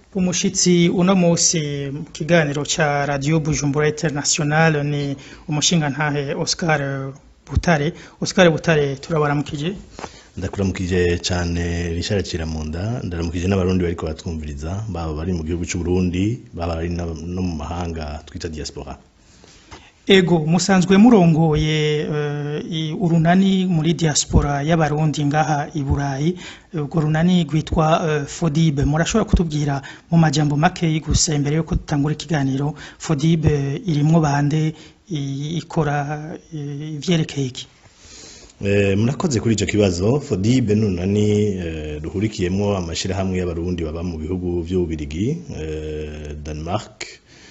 umushitsi uno musi mu kiganiro ca radio Bujumbura International ni umushingantahe Oscar Butare Oscar Butare turabaramukije ndakuramukije cyane Richard Ciramunda ndaramukije n'abarundi bariko batwumviriza baba bari mu gihugu cy'u Burundi baba bari no mu mahanga twita diaspora Ego musanzwe murongoye uh, urunani muri diaspora y'abarundi ngaha i Burayi urwo runani rwitwa uh, Fodibe murashobora kutubwira mu majambo make gusa imbere yuko dutangura ikiganiro Fodibe irimwo bande ikora ivyerekeye iki Eh, murakoze kuri ico kibazo Fodibe nunani eh, ruhurikiyemwo amashirahamwe y'abarundi baba mu bihugu vy'ububirigi eh, Denmark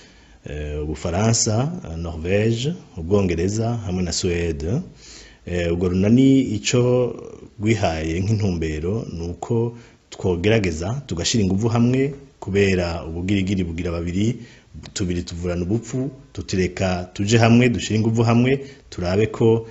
ubufaransa norvege ubwongereza hamwe na suwede ubwo runani icyo rwihaye nk'intumbero ni uko twogerageza tugashyira ingufu hamwe kubera ubugirigiri bugira babiri tubiri tuvurana ubupfu tutireka tuje hamwe dushyire ingufu hamwe turabe ko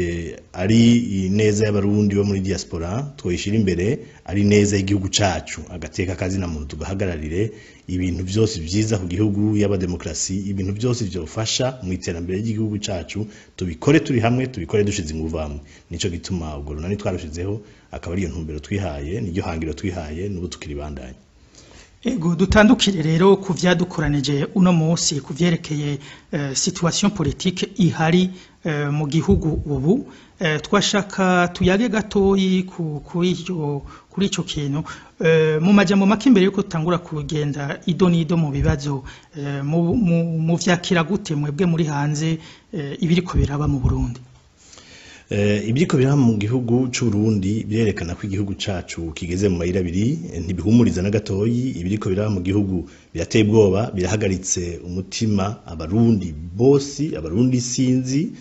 ari neza y'abarundi bo muri diaspora twoyishyira imbere ari neza y'igihugu cyacu agateka kazina muntu tugahagararire ibintu byose byiza ku gihugu y'abademokarasi ibintu byose byofasha mu iterambere ry'igihugu cyacu tubikore turi hamwe tubikore dushize ingufu hamwe nicyo gituma ubwo runani twarushizeho akaba ariyo ntumbero twihaye niryo hangiro twihaye n'ubu tukiri bandanye Ego dutandukire rero ku vyadukoranije uno munsi ku vyerekeye uh, situation politique ihari uh, mu gihugu ubu uh, twashaka tuyage gatoyi kuri ico kuri ico kintu uh, mu majambo make imbere yuko tutangura kugenda ido nido mu bibazo uh, mu, mu, mu vyakira gute mwebwe muri hanze uh, ibiriko biraba mu Burundi ibiriko biraba mu gihugu c'uburundi birerekana ko igihugu cacu kigeze mu mayira abiri ntibihumuriza na gatoyi ibiriko biraba mu gihugu birateye ubwoba birahagaritse umutima abarundi bosi abarundi sinzi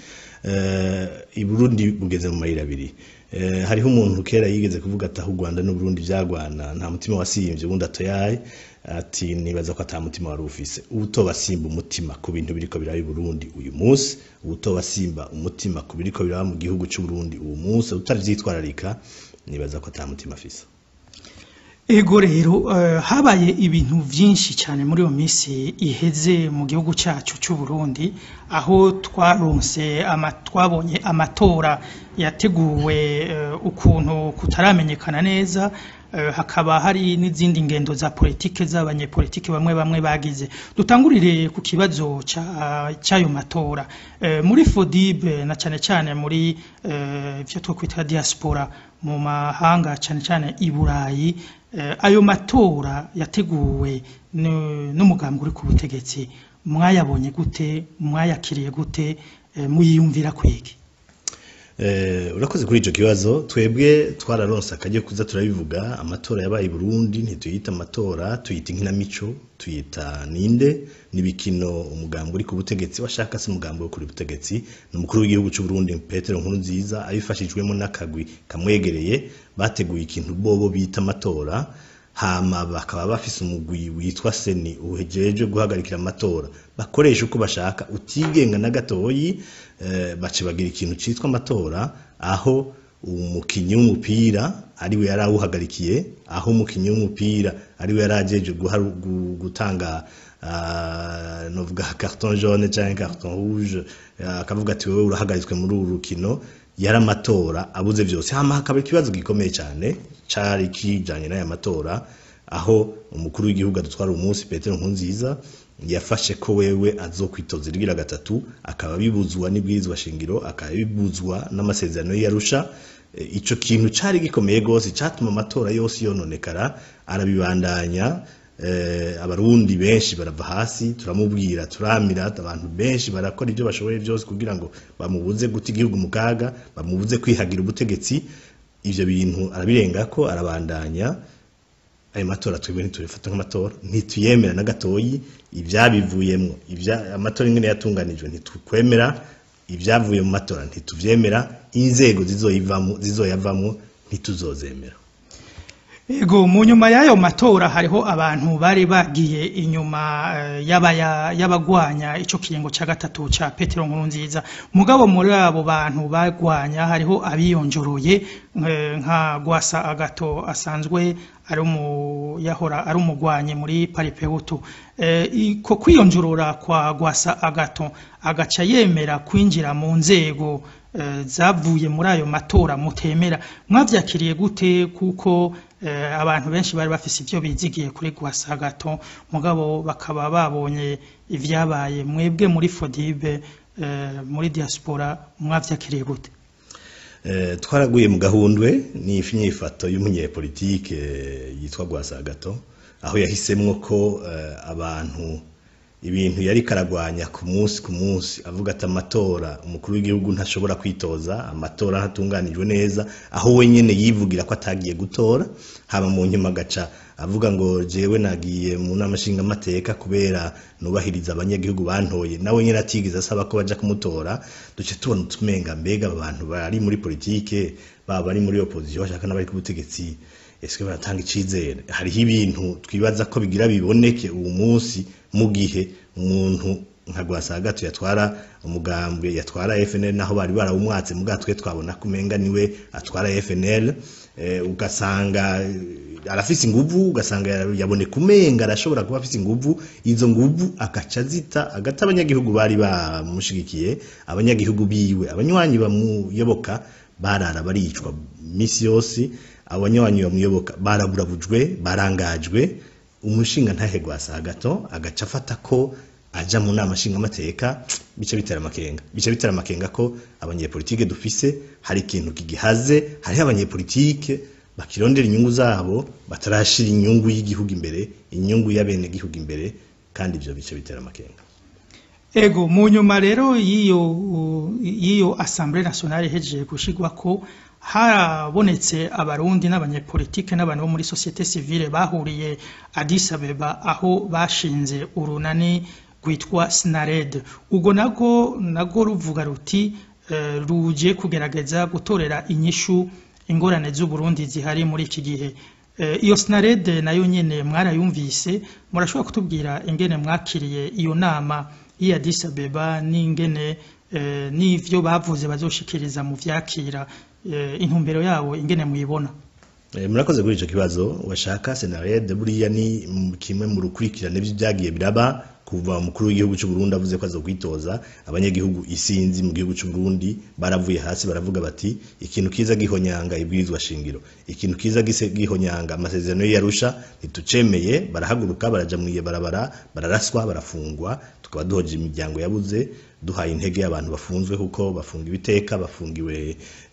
iburundi bugeze mu mayira abiri hariho umuntu kera yigeze kuvuga ati aho u rwanda n'uburundi vyagwana nta mutima wasiyimvye ubundi atoyaye ati nibaza ko ata mutima wari ufise ubutoba simba umutima ku bintu biriko biraba i Burundi uyu munsi ubutoba simba umutima ku biriko biraba mu gihugu cy'u Burundi uyu munsi utavyitwararika nibaza ko ata mutima afise Ego rero uh, habaye ibintu vyinshi cyane muri iyo minsi iheze mu gihugu cyacu cy'u Burundi aho twaronse ama, twabonye amatora yateguwe uh, ukuntu kutaramenyekana neza uh, hakaba hari n'izindi ngendo za politike z'abanyepolitike bamwe bamwe bagize dutangurire ku kibazo cy'ayo matora uh, muri Fodibe na cyane cyane muri ivyo uh, twakwita diaspora mu mahanga cyane cyane i Burayi ayo matora yateguwe n'umugambi uri ku butegetsi mwayabonye gute mwayakiriye gute muyiyumvira kwiki urakoze kuri icyo kibazo twebwe twararonse akajya kuza turabivuga amatora yabaye i Burundi ntituyita amatora tuyita inkinamico tuyita ninde n'ibikino umugambi uri ku butegetsi washaka se umugambi wo kuri butegetsi ni umukuru w'igihugu cy'u Burundi Petero Nkurunziza abifashijwemo n'akagwi kamwegereye bateguye ikintu bobo bita amatora hama bakaba bafise umugwi witwa seni uhejeje guhagarikira amatora bakoresha uko bashaka utigenga na gatoyi eh, bace bagira ikintu citwa amatora aho umukinyi w'umupira ariwe yari awuhagarikiye aho umukinyi w'umupira ariwe yari ajeje gutanga uh, novuga carton jaune canke carton rouge akavuga ati wewe urahagaritswe muri uru rukino yari amatora abuze vyose hama hakaba ikibazo gikomeye cyane cari kijanye n'aya matora aho umukuru w'igihugu adutwara umunsi Petero Nkurunziza yafashe ko wewe azokwitoza irigira gatatu akaba bibuzwa n'ibwirizwa shingiro akaba bibuzwa n'amasezerano y'Arusha e, ico kintu cari gikomeye gose catuma amatora yose yononekara arabibandanya eh, abarundi benshi barava hasi turamubwira turamira abantu benshi barakora ibyo bashoboye byose kugira ngo bamubuze guta igihugu mu kaga bamubuze kwihagira ubutegetsi ivyo bintu arabirenga ko arabandanya ayo matora twebwe ntitubifata nk'amatora ntituyemera na gatoyi ivyabivuyemwo ivya amatora ingene yatunganijwe ntitukwemera ibyavuye mu matora ntituvyemera inzego zizoyivamo zizoyavamwo ntituzozemera Ego mu nyuma y'ayo matora hariho abantu bari bagiye inyuma eh, y'abaya- y'abagwanya ico kiringo ca gatatu ca Petero Nkurunziza mugabo muri abo bantu bagwanya hariho abiyonjoroye eh, nka Gwasa Agato asanzwe ari umu yahora ari umugwanyi muri Paripehutu eh, ko kwiyonjorora kwa Gwasa Agato agaca yemera kwinjira mu nzego eh, zavuye muri ayo matora mutemera mwavyakiriye gute kuko eh, abantu benshi bari bafise ivyo bizigiye kuri Gwasa Agato mugabo bakaba babonye ivyabaye mwebwe muri Fodibe eh, muri diaspora mwavyakiriye gute Eh, twaraguye mu gahundwe ni imyifato y'umunyepolitike eh, yitwa Gwasagato aho yahisemwo ko eh, abantu ibintu yari karagwanya ku munsi ku munsi avuga ati amatora umukuru w'igihugu ntashobora kwitoza amatora ntatunganijwe neza aho we nyene yivugira ko atagiye gutora haba mu nyuma agaca avuga ngo jewe nagiye mu nama nshingamateka kubera nubahiriza abanyagihugu bantoye nawe nyene atigeze asaba ko baja kumutora duce tubona utumenga mbega aba bantu bari muri politike baba bari muri opposition bashaka n'abari ku butegetsi ese baratanga icizere hariho ibintu twibaza ko bigira biboneke uwo munsi mu gihe umuntu nka Gwasagato yatwara umugambwe yatwara FNL naho bari barawumwatse mu gatwe twabona kumenga niwe atwara FNL eh, ugasanga eh, arafise inguvu ugasanga yaboneka umenga arashobora kuba afise inguvu izo nguvu akaca zita agata abanyagihugu bari bamushigikiye abanyagihugu biwe abanywanyi bamuyoboka barara baricwa misi yose abanywanyi bamuyoboka baraburabujwe barangajwe umushinga ntahe Gwasagato agaca afata ko aja mu nama nshingamateka bice bitera amakenga bice bitera amakenga ko abanyepolitike dufise hari ikintu kigihaze hariho abanyepolitike bakirondera inyungu zabo batarashira inyungu y'igihugu imbere inyungu y'abene gihugu imbere kandi ivyo bice bitera amakenga Ego mu nyuma rero y'iyo y'iyo Assemblée nationale ihejeje gushigwa ko harabonetse abarundi n'abanyepolitike n'abantu bo muri societe civile bahuriye Addis Abeba aho bashinze urunani rwitwa Snared ubwo nago nago ruvuga ruti eh, ruje kugerageza gutorera inyishu ingorane z'u Burundi zihari muri iki gihe Eh, iyo Snared nayo nyene mwarayumvise murashobora kutubwira ingene mwakiriye iyo nama y'i Addis Abeba n'ingene eh, n'ivyo bavuze bazoshikiriza mu vyakira eh, intumbero yabo ingene muyibona Eh, murakoze kuri ico kibazo washaka senarede buriya ni mu- kimwe mu rukurikirane vy'ibyagiye biraba kuva umukuru w'igihugu cy'u Burundi avuze ko azokwitoza abanyagihugu isinzi mu gihugu cy'u Burundi baravuye hasi baravuga bati ikintu kiza gihonyanga ibwirizwa shingiro ikintu kiza gise gihonyanga amasezerano y'Arusha ntitucemeye barahaguruka baraja mu barabara bararaswa barafungwa tukaba duhoje imiryango yabuze duhaye intege abantu bafunzwe kuko bafunga ibiteka bafungiwe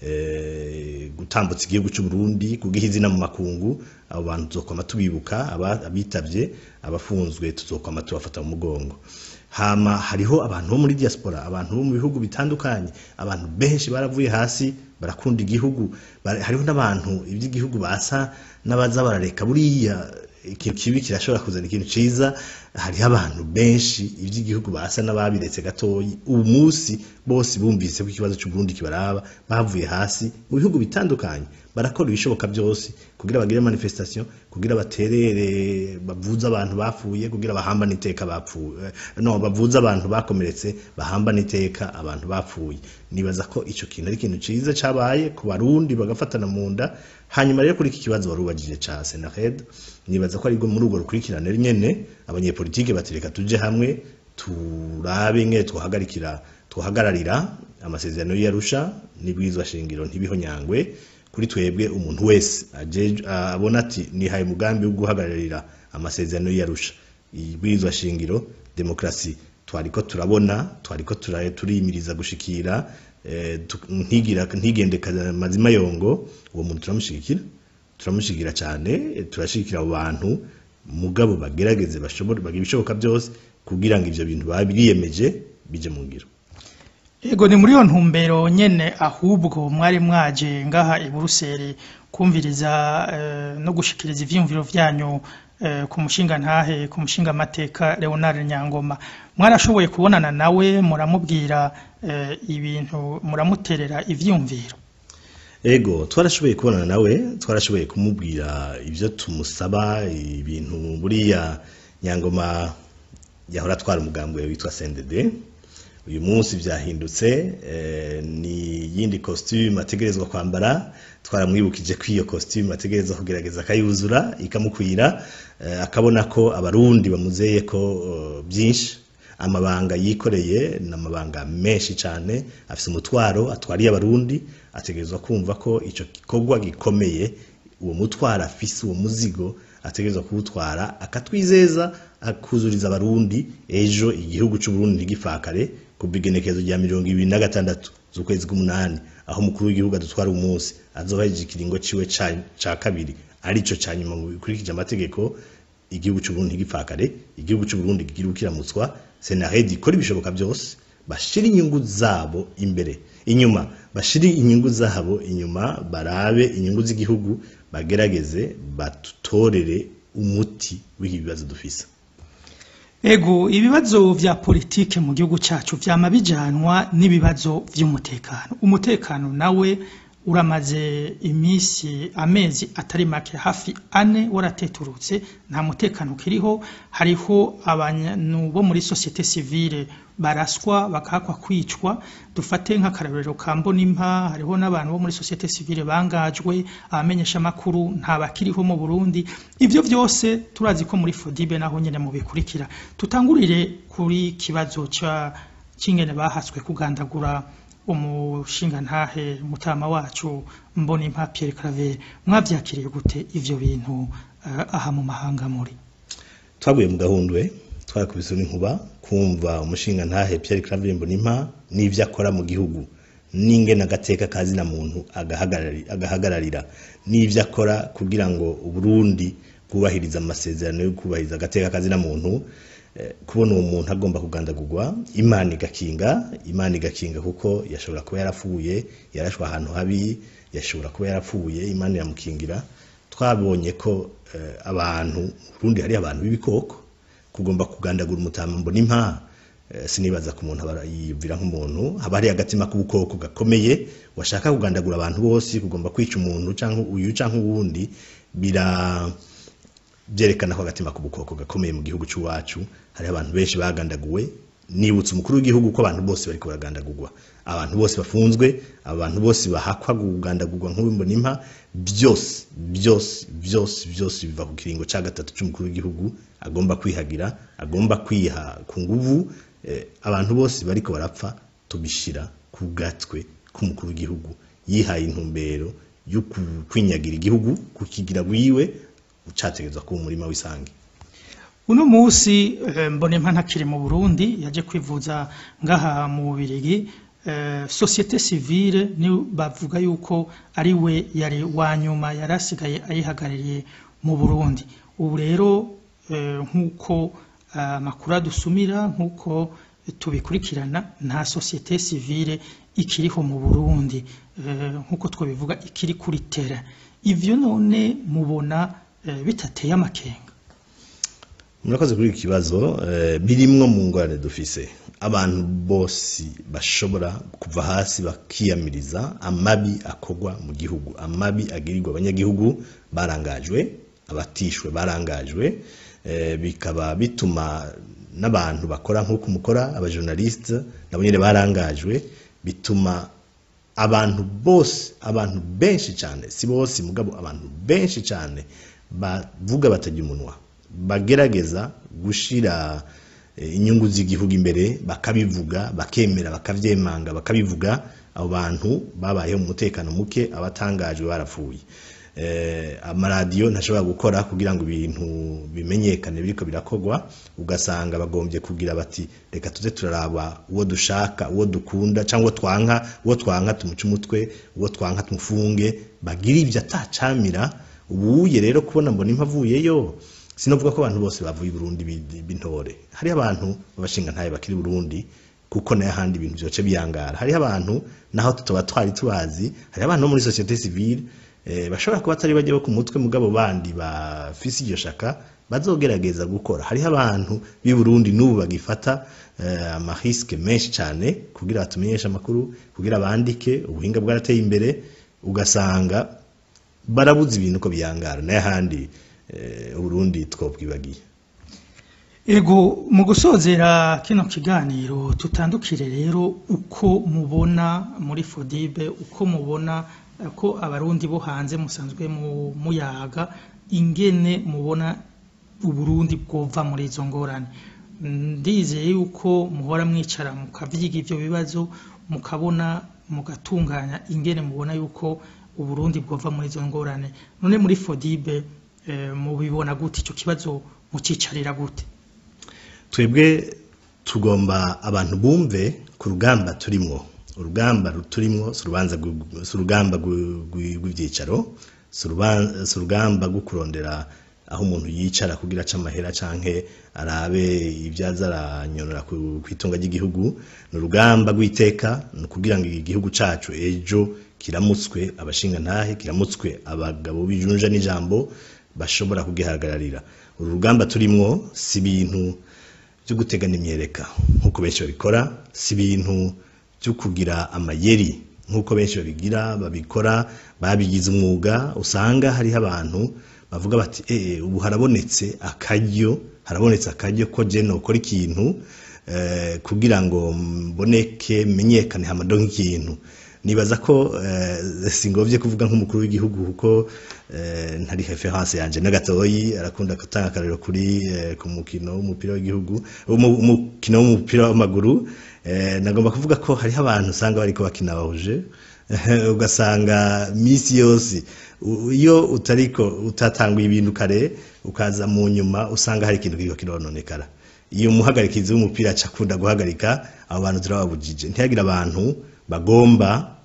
eh, gutambutsa igihugu cy'u Burundi kugiha izina mu makungu abo bantu tuzokwama tubibuka aba- abitavye abafunzwe tuzokwama tubafata mu mugongo hama hariho abantu bo muri diaspora abantu bo mu bihugu bitandukanye abantu benshi baravuye hasi barakunda igihugu bara- hariho n'abantu iby'igihugu basa n'abaza barareka buriya ikintu kibi kirashobora kuzana ikintu ciza hariho abantu benshi iby'igihugu basa n'ababiretse gatoyi ubu munsi bose bumvise ko ikibazo cy'u Burundi kibaraba bavuye hasi mu bihugu bitandukanye barakora ibishoboka byose kugira bagire manifestation kugira baterere bavuze abantu bapfuye kugira bahambane iteka bapfuye no bavuze abantu bakomeretse bahambane iteka abantu bapfuye nibaza ko ico kintu ari ikintu ciza cabaye ku barundi bagafatana mu nda hanyuma rero kuri iki kibazo warubajije ca Senared nibaza ko aribwo muri urwo rukurikirane nyene abanyepolitike batereka tuje hamwe turabe ngene twahagarikira twahagararira amasezerano y'Arusha n'ibwirizwa shingiro ntibihonyangwe kuri twebwe umuntu wese aje- abona ati nihaye umugambi wo guhagararira amasezerano y'Arusha ibwirizwa shingiro demokrasi twariko turabona twariko tura- turimiriza gushikira eh, tu- ntigira ntigendeka mazima yongo uwo muntu turamushigikira turamushigikira cyane eh, turashigikira abo bantu mugabo bagerageze bashobora bagira ibishoboka byose kugira ngo ivyo bintu babiyemeje bije mu ngiro Ego ni muri iyo ntumbero nyene ahubwo mwari mwaje ngaha i Buruseli kumviriza eh, no gushikiriza ivyiyumviro vyanyu eh, ku mushinga ntahe ku mushinga amateka Leonard Nyangoma mwarashoboye kubonana nawe muramubwira eh, ibintu muramuterera ivyiyumviro ego twarashoboye kubonana nawe twarashoboye kumubwira ibyo tumusaba ibintu buriya nyangoma yahora atwara umugambi we witwa sendede uyu munsi byahindutse eh, ni yindi costume ategerezwa kwambara twaramwibukije ko iyo costume ategerezwa kugerageza akayuzura ikamukwira eh, akabona ko abarundi bamuzeye ko eh, byinshi amabanga yikoreye ni amabanga menshi cyane afite umutwaro atwariye abarundi ategerezwa kumva ko icyo gikorwa gikomeye uwo mutwaro afise uwo muzigo ategerezwa kuwutwara akatwizeza akuzuriza abarundi ejo igihugu cy'uburundi ntigifakare ku bigenekerezo rya mirongo ibiri na gatandatu z'ukwezi k'umunani aho umukuru w'igihugu adutwara umunsi azoheje ikiringo ciwe ca- ca kabiri arico ca nyuma mu bikurikije amategeko igihugu cy'uburundi ntigipfakare igihugu cy'uburundi kigira ukiramutswa senaredi ikora ibishoboka byose bashira inyungu zabo imbere inyuma bashire inyungu zabo inyuma barabe inyungu z'igihugu bagerageze batutorere umuti w'ibi bibazo dufise Ego ibibazo vya politike mu gihugu cacu vyama bijanwa n'ibibazo vy'umutekano. Umutekano nawe uramaze imisi amezi atari make hafi ane warateturutse nta mutekano ukiriho hariho abantu bo muri societe civile baraswa bakahakwa kwicwa dufate nk'akarorero ka Mbonimpa hariho n'abantu bo muri societe civile bangajwe abamenyesha makuru nta bakiriho mu Burundi ivyo vyose turazi ko muri Fodibe naho nyene mu bikurikira tutangurire kuri kibazo ca cingene bahaswe kugandagura umushinga ntahe mutama wacu Mbonimpa Pierre Claver mwavyakiriye gute ivyo bintu eh, aha mu mahanga muri twaguye mu gahundwe twarakubise n'inkuba kumva umushinga ntahe Pierre Claver Mbonimpa n'ivyo akora mu gihugu n'ingene agateka kazi na muntu agahagarari- agahagararira n'ivyo akora kugira ngo uburundi bwubahiriza amasezerano yo kubahiriza agateka kazi na muntu eh, kubona uwo muntu agomba kugandagurwa imana igakinga imana igakinga kuko yashobora kuba yarapfuye yarashwe ahantu habi yashobora kuba yarapfuye imana iramukingira twabonye ko eh, abantu mu Burundi hari abantu b'ibikoko kugomba kugandagura umutama mbona impa eh, sinibaza ku muntu aba yiyumvira nk'umuntu haba hari agatima k'ubukoko gakomeye washaka kugandagura abantu bose kugomba kwica umuntu canke uyu canke uwundi bira byerekana ko agatima k'ubukoko gakomeye mu gihugu cy'iwacu hari abantu benshi bagandaguwe nibutse umukuru w'igihugu ko abantu bose bariko baragandagurwa abantu bose bafunzwe abantu bose bahakwa kugandagurwa nk'ubimbona impa byose byose byose byose biva ku kiringo ca gatatu c'umukuru w'igihugu agomba kwihagira agomba kwiha ku nguvu eh, abantu bose bariko barapfa tubishira ku gatwe k'umukuru w'igihugu yihaye intumbero yo ku- kwinyagira igihugu kukigira wiwe ucategezwa kuba umurima w'isange uno musi eh, Mbonimpa ntakiri mu Burundi yaje kwivuza ngaha mu Bubirigi eh, societe civile ni bavuga yuko ari we yari wa nyuma yarasigaye ayihagarariye mu Burundi ubu rero eh, nk'uko eh, amakuru adusumira nk'uko tubikurikirana nta societe civile ikiriho mu Burundi eh, nk'uko twabivuga ikiri kuri terrain ivyo none mubona eh, bitateye amakenga murakoze kuri iki kibazo eh, birimwo mu ngorane dufise abantu bose bashobora kuva hasi bakiyamiriza amabi akorwa mu gihugu amabi agirirwa abanyagihugu barangajwe abatishwe barangajwe eh, bikaba bituma n'abantu bakora nk'uko mukora abajournaliste nabo nyene barangajwe bituma abantu bose abantu benshi cyane si bose mugabo abantu benshi cyane bavuga batajya umunwa bagerageza gushira eh, inyungu z'igihugu imbere bakabivuga bakemera bakavyemanga bakabivuga abo bantu babayeho mu mutekano muke abatangajwe barapfuye eh, amaradiyo ntashobora gukora kugira ngo ibintu bimenyekane biriko birakorwa ugasanga bagombye kugira bati reka tuze turaraba uwo dushaka uwo dukunda cyangwa uwo twanka uwo twanka tumuce umutwe uwo twanka tumufunge bagira ibyo atacamira ubuye rero kubona mbona impa avuyeyo sinovuga ko abantu bose bavuye i Burundi bi- b'intore hari abantu babashinga ntaye bakiri i Burundi kuko nayo ahandi ibintu byoce biyangara hariho abantu naho tutoba twari tubazi hariho abantu bo muri societe civile eh, bashobora kuba atari bajya bo ku mutwe mugabo bandi bafise iryo shaka bazogerageza gukora hariho abantu b'i Burundi n'ubu bagifata eh, amariske menshi cyane kugira batumenyeshe amakuru kugira bandike ubuhinga bwarateye imbere ugasanga barabuze ibintu ko biyangara n'ahandi eh, uburundi twobwibagiye Ego mu gusozera kino kiganiro tutandukire rero uko mubona muri Fodibe uko mubona eh, ko abarundi bo hanze musanzwe mu muyaga ingene mubona uburundi bwova muri izo ngorane ndizeye yuko muhora mwicara mukavyiga ivyo bibazo mukabona mugatunganya ingene mubona yuko uburundi bwova muri izo ngorane none muri Fodibe eh, mubibona gute ico kibazo mucicarira gute twebwe tugomba abantu bumve ku rugamba turimwo urugamba turimwo si urubanza rw'u- si urugamba rw'u- rw'u- rw'ivyicaro si uruban- si urugamba rwo kurondera aho umuntu yicara kugira aca amahera canke arabe ibyaza aranyonora ku ku itunga ry'igihugu ni urugamba rw'iteka ni ukugira ngo igihugu cacu ejo kiramutswe abashingantahe kiramutswe abagabo b'ijunja n'ijambo bashobora kugihagararira uru rugamba turimwo si ibintu byo gutegana imyereka nk'uko benshi babikora si ibintu byo kugira amayeri nk'uko benshi babigira babikora babigize umwuga usanga hariho abantu bavuga bati eh ubu harabonetse akaryo harabonetse akaryo ko je nokora ikintu eh, kugira ngo mboneke menyekane hamado nk'ikintu nibaza ko eh, singovye kuvuga nk'umukuru w'igihugu kuko eh, ntari reference yanje na gatoyi arakunda gutanga akarero kuri eh, ku mukino w'umupira w'igihugu umu- umukino w'umupira w'amaguru eh, nagomba kuvuga ko hariho abantu usanga bariko bakina bahuje ugasanga misi yose u- iyo utariko utatanguye ibintu kare ukaza mu nyuma usanga hari ikintu kiriko kirononekara iyo umuhagarikizi w'umupira aca akunda guhagarika abo bantu turababujije ntihagire abantu bagomba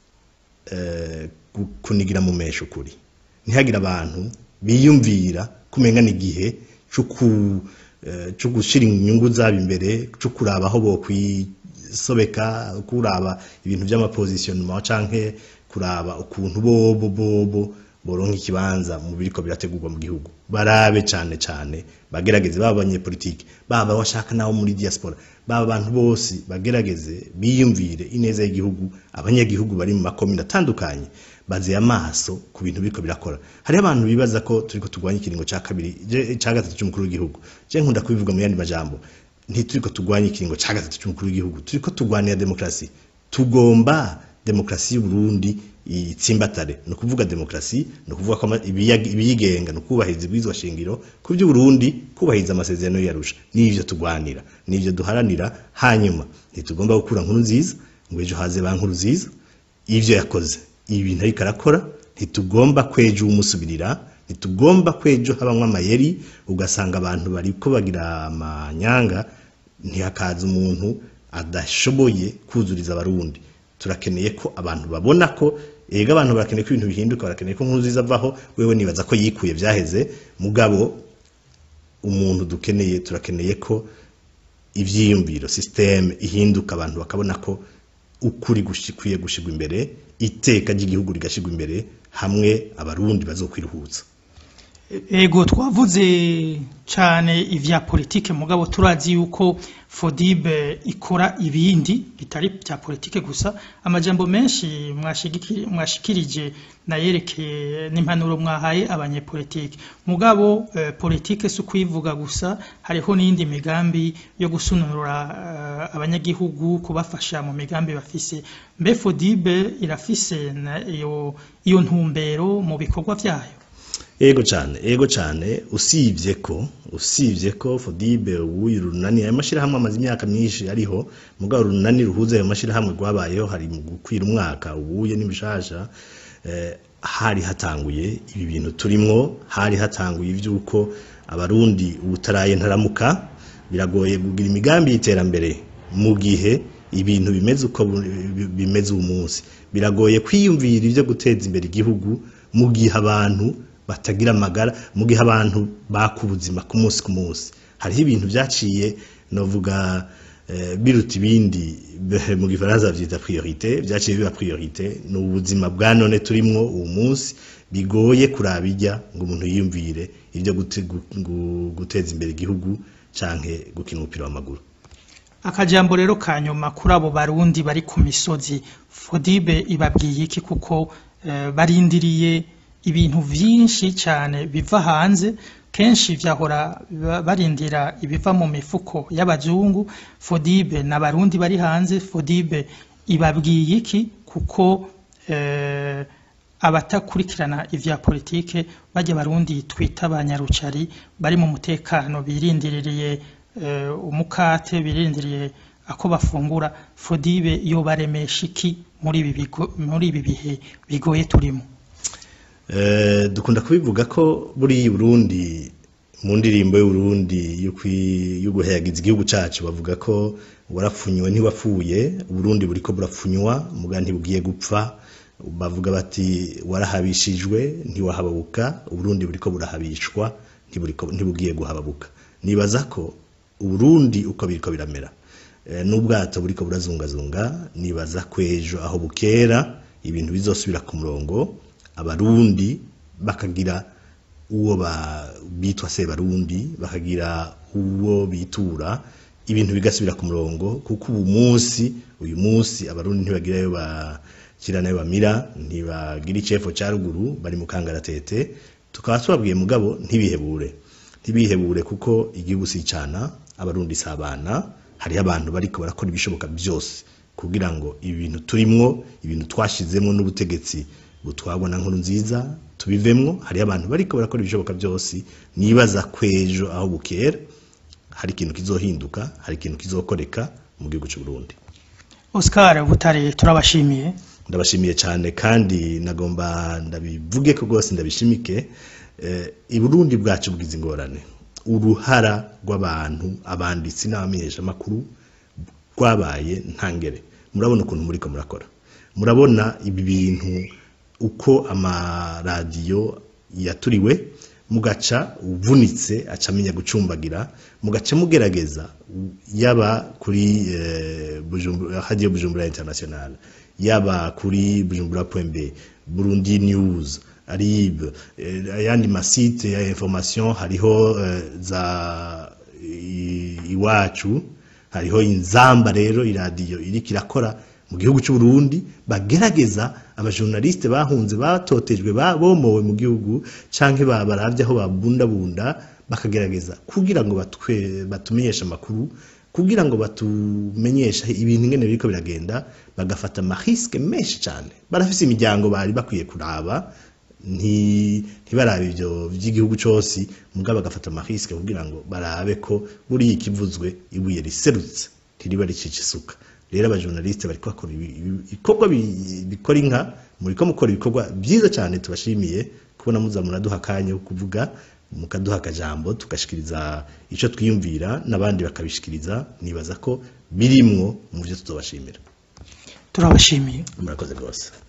eh, gu- kunigira mu mesho ukuri ntihagire abantu biyumvira kumenga n'igihe cyo ku eh, cyo gushira inyungu zabo imbere cyo kuraba aho bokwisobeka kuraba ibintu by'amapositionnement canke kuraba ukuntu bobo bobo boronka ikibanza mu biriko birategurwa mu gihugu barabe cane cane bagerageze baba abanyepolitike baba bashaka nabo muri diaspora baba abantu bose bagerageze biyumvire ineza y'igihugu abanyagihugu bari mu makomine atandukanye bazeye amaso ku bintu biriko birakora hariho abantu bibaza ko turiko turwanya ikiringo ca kabiri je- ca gatatu c'umukuru w'igihugu je nkunda kubivuga mu yandi majambo ntituriko turwanya ikiringo ca gatatu c'umukuru w'igihugu turiko turwanira demokrasi tugomba demokrasi y'uburundi itsimbatare ni ukuvuga demokrasi ni ukuvuga ko ama- ibiyaga- ibiyigenga ni ukubahiriza ibwirizwa shingiro ku by'uburundi kubahiriza amasezerano yarusha n'ivyo tugwanira n'ivyo duharanira hanyuma ntitugomba gukura nkuru nziza ngo ejo haze ba nkuru nziza ivyo yakoze ibi bintu ariko arakora ntitugomba kwejo umusubirira ntitugomba kwejo habamwo amayeri ugasanga abantu bariko bagira amanyanga ntihakaza umuntu adashoboye kuzuriza abarundi turakeneye ko abantu babona ko ega abantu barakeneye ko ibintu bihinduka barakeneye ko nkuru nziza avaho wewe nibaza ko yikuye vyaheze mugabo umuntu dukeneye turakeneye ko ivyiyumviro systeme ihinduka abantu bakabona ko ukuri gushikwiye gushigwa imbere iteka ry'igihugu rigashigwa imbere hamwe abarundi bazokwiruhutsa Ego twavuze cane ivya politike mugabo turazi yuko Fodibe ikora ibindi bitari bya politike gusa amajambo menshi mwashigiki- mwashikirije nayerekeye n'impanuro mwahaye abanyepolitike mugabo eh, politike si ukwivuga gusa hariho n'iyindi migambi yo gusunura eh, abanyagihugu kubafasha mu migambi bafise mbe Fodibe irafise na- iyo iyo ntumbero mu bikorwa vyayo ego cane ego cane usivye ko usivye ko fodibe ubuye urunani ayo mashirahamwe amaze imyaka myinshi ariho mugabo urunani ruhuza ayo mashirahamwe rwabayeho hari mu gukwira umwaka ubuye n'ibishasha eh, hari hatanguye ibi bintu turimwo hari hatanguye ivy'uko abarundi ubutaraye ntaramuka biragoye kugira imigambi y'iterambere mu gihe ibintu bimeze uko bu- bi- bimeze uyu munsi biragoye kwiyumvira ivyo guteza imbere igihugu mu gihe abantu batagira amagara mu gihe abantu baka ubuzima ku munsi ku munsi hariho ibintu vyaciye novuga eh, biruta ibindi be- mu gifaransa bavyita priorite vyaciye biba priorite ni ubuzima bwa none turimwo uwo munsi bigoye kuraba irya ngo umuntu yiyumvire ivyo gute- gu- gu- guteza imbere igihugu canke gukina umupira w'amaguru akajambo rero ka nyuma kuri abo barundi bari ku misozi fodibe ibabwiye iki kuko eh, barindiriye ibintu vyinshi cyane biva hanze kenshi vyahora ba- barindira ibiva mu mifuko y'abazungu fodibe n'abarundi bari hanze fodibe ibabwiye iki kuko eh, abatakurikirana ivya politike bajya barundi twita abanyarucari bari mu mutekano birindiririye eh, umukate birindiriye ako bafungura fodibe yo baremesha iki muri ibi bigo- muri ibi bihe bigoye turimo Eh, dukunda kubivuga ko buriya Burundi mu ndirimbo y'Uburundi yo kwi- yo guhayagiza igihugu cacu bavuga ko warapfunywe ntiwapfuye Uburundi buriko burapfunywa muga ntibugiye gupfa bavuga bati warahabishijwe ntiwahababuka Uburundi buriko burahabishwa ntiburiko ntibugiye guhababuka nibaza ko Uburundi uko biriko biramera Eh, n'ubwato buriko burazungazunga nibaza ko ejo aho bukera ibintu bizosubira ku murongo abarundi bakagira uwo ba- bitwa se barundi bakagira uwo bitura ibintu bigasubira ku murongo kuko ubu munsi uyu munsi abarundi ntibagirayo bakira nayo bamira ntibagira icefo ca ruguru bari mu kangaratete tukaba tubabwiye mugabo ntibihebure ntibihebure kuko igihugu si icana abarundi si abana hariho abantu bariko barakora ibishoboka byose kugira ngo ibintu turimwo ibintu twashizemwo n'ubutegetsi butwabwa na nkuru nziza tubivemwo hariho abantu bariko barakora ibishoboka byose nibaza kwejo aho bukera hari ikintu kizohinduka hari ikintu kizokoreka mu gihugu cy'u Burundi Oscar Butare turabashimiye ndabashimiye cyane kandi nagomba ndabivuge ko rwose ndabishimike eh, i Burundi bwacu bwiza ingorane uruhara rw'abantu abanditsi n'abamenyesha makuru rwabaye ntangere murabona ukuntu muriko murakora murabona ibi bintu uko amaradiyo yaturiwe mugaca uvunitse aca amenya gucumbagira mugaca mugerageza yaba kuri eh, Bujumbura radio Bujumbura International yaba kuri bujumbura.b Burundi News arib eh, ayandi masite ya information hariho eh, za i- iwacu hariho inzamba rero iradiyo iriko irakora mu gihugu cy'u Burundi bagerageza abajournaliste bahunze batotejwe babomowe mu gihugu canke babaravye aho babundabunda bakagerageza kugira ngo batwe batumenyeshe amakuru kugira ngo batumenyeshe ibintu ingene biriko biragenda bagafata amariske menshi cyane barafise imiryango bari bakwiye kuraba nti- ntibarabe ivyo vy'igihugu cose mugabo bagafata amariske kugira ngo barabe ko buriya ikivuzwe ibuye riserutse ntiriba ricica isuka rero abajournaliste bariko bakora ibi- ibi- ibikorwa bi- bikora inka muriko mukora ibikorwa vyiza cyane tubashimiye kubona muza muraduha akanya ko kuvuga mukaduha akajambo tugashikiriza ico twiyumvira n'abandi bakabishikiriza nibaza ko birimwo mu vyo tuzobashimira turabashimiye murakoze rwose